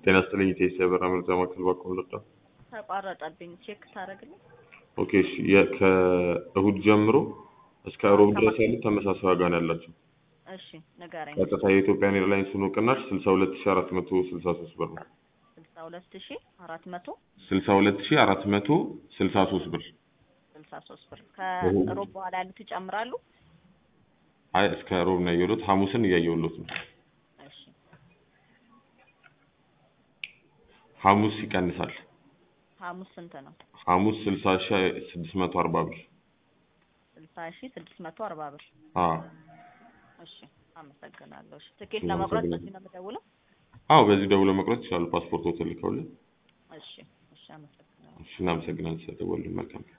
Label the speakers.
Speaker 1: ጤና ይስጥልኝ ኢቴስ የበራ መረጃ ማዕከል ባኮ ልርዳ።
Speaker 2: ተቋረጠብኝ። ቼክ ታደርግልኝ?
Speaker 1: ኦኬ እሺ። የ- ከእሁድ ጀምሮ እስከ ሮብ ድረስ ያሉት ተመሳሳይ ዋጋ ነው ያላቸው።
Speaker 2: እሺ ንገረኝ።
Speaker 1: ቀጥታ የኢትዮጵያን ኤርላይንስን ቅናሽ ስልሳ ሁለት ሺ አራት መቶ ስልሳ ሶስት ብር ነው።
Speaker 2: ስልሳ ሁለት ሺ አራት መቶ
Speaker 1: ስልሳ ሁለት ሺ አራት መቶ ስልሳ ሶስት ብር።
Speaker 2: ስልሳ ሶስት ብር ከሮብ በኋላ ያሉት ይጨምራሉ?
Speaker 1: አይ እስከ ሮብ ነው ያየሁት። ሐሙስን እያየሁሎት ነው።
Speaker 2: እሺ
Speaker 1: ሐሙስ ይቀንሳል።
Speaker 2: ሐሙስ ስንት ነው?
Speaker 1: ሐሙስ ስልሳ ሺ ስድስት መቶ አርባ ብር።
Speaker 2: ስልሳ ሺ ስድስት መቶ አርባ ብር።
Speaker 1: አዎ
Speaker 2: እሺ አመሰግናለሁ። እሺ ትኬት ለመቁረጥ በዚህ ነው የምደውለው?
Speaker 1: አዎ፣ በዚህ ደውሎ መቁረጥ ይችላሉ። ፓስፖርት ሆቴል ልከውልን።
Speaker 2: እሺ እሺ አመሰግናለሁ።
Speaker 1: እሺ እናመሰግናለን ስለደወሉልን። መልካም